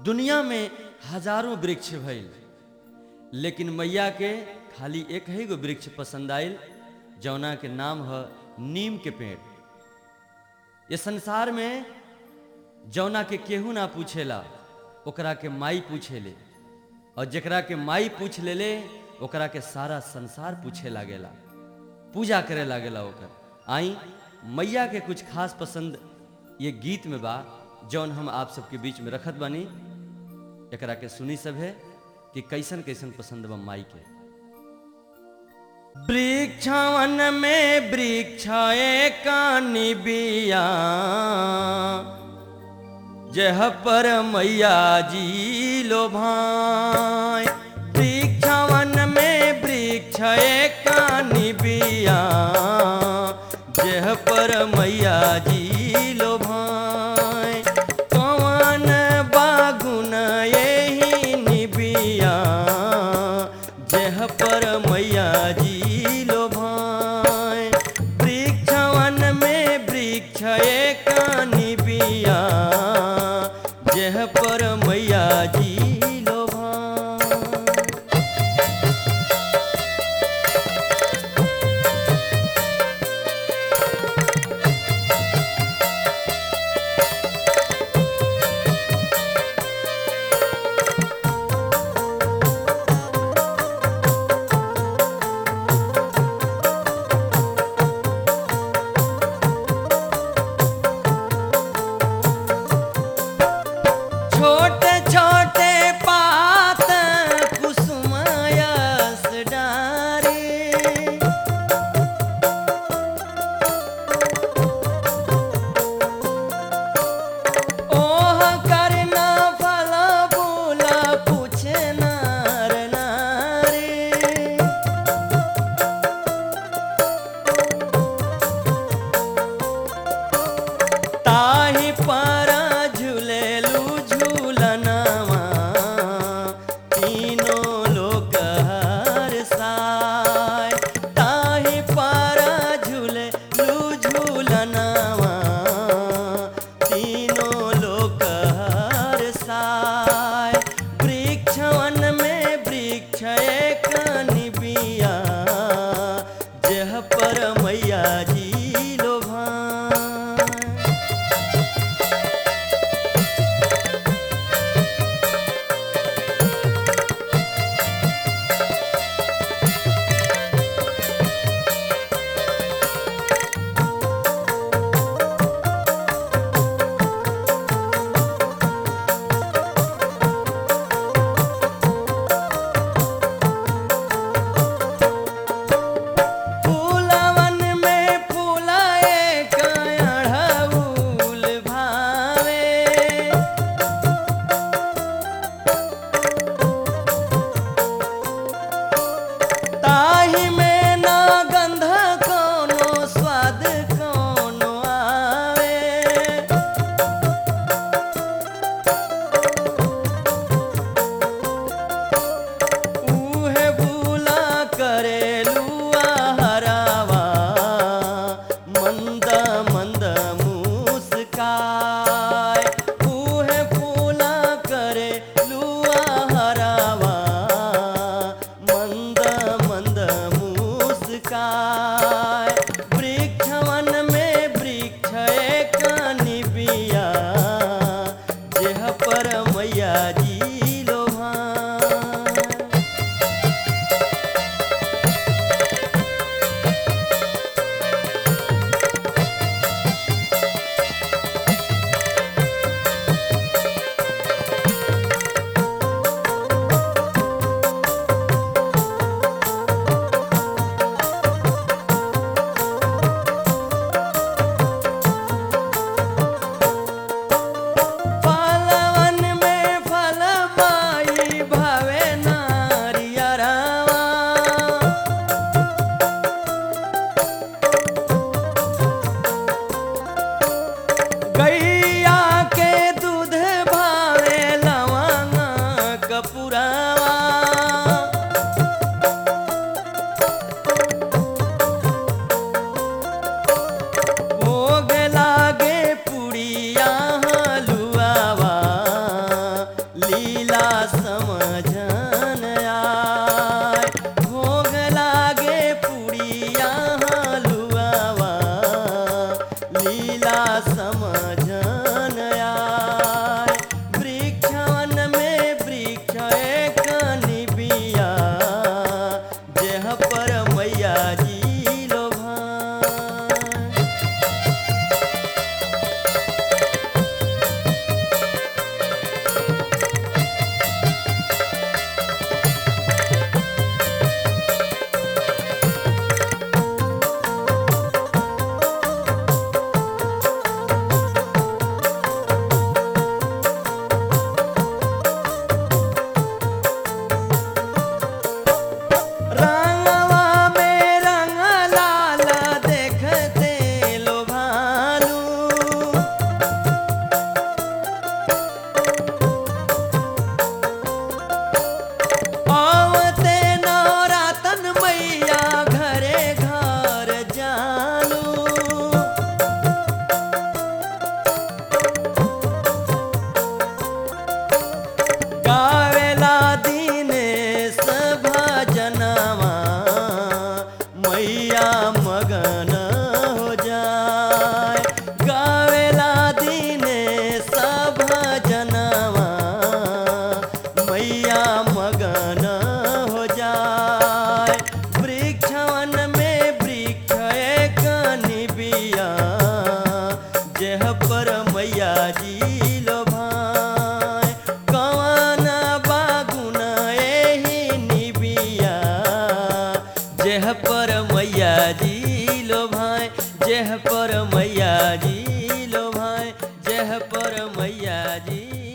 दुनिया में हजारों वृक्ष भइल लेकिन मैया के खाली एक ही गो वृक्ष पसंद आयल जौना के नाम है नीम के पेड़ ये संसार में जौना के केहू ना पूछेला ओकरा के माई पूछेले और जेकरा के माई पूछ लेले ओकरा के सारा संसार पूछे लागेला पूजा करे लागेला ओकर आई मैया के कुछ खास पसंद ये गीत में बा जौन हम आप सबके बीच में रखत बानी एकरा के सुनी सब है कि कैसन कैसन पसंद बा माई के वृक्षवन में वृक्ष कानी बिया जह पर मैया जी लो भाई वृक्षवन में वृक्ष कानी बिया जह पर मैया जी लो भाई कवन बागुन यही निबिया जह पर मैया जी लो भाई वृक्षवन में वृक्ष कानी बिया जह पर मैया जी लो भाई छोटे छोटे पात कुसुमयस डारी ओह करना फल फूला पूछे नार नारी ताही पारा झूलेलू झूलनवा तीनों लोग हर साय ताही पारा झूलेलू झूलनवा तीनों लोग हर साय वृक्षवन में वृक्ष एक निबिया जह पर मैया जी लो भाई फूलवन में फूलाए कयाढ़ऊल भावे ताही में ना गंध कोनो स्वाद कोनो आवे उहे भूला करेलुआ हरावा मंद मंद मुस्काय उहे भूला करे लुआ हरावा मंद मंद मुस्काय वृक्षवन में वृक्ष एक निबिया जेह पर मैया जी लो भाई समझन आय वृक्षवन में वृक्ष एक निबिया जेह पर मैया जी लो भाई रंगवा में रंग लाल देखते लो भालू आवते नौरातन मैया घरे घर जालू गावेला दीनेश भजनवा मैया मगन हो जाए गावेला दीनेश भजनवा मैया मगन हो जाए वृक्षवन में वृक्ष एक निबिया जेह पर मैया जी लो भाई कवन बागुन एही निबिया जेह पर मैया जी लो भाई जेह पर मैया जी लो भाई जेह पर मैया जी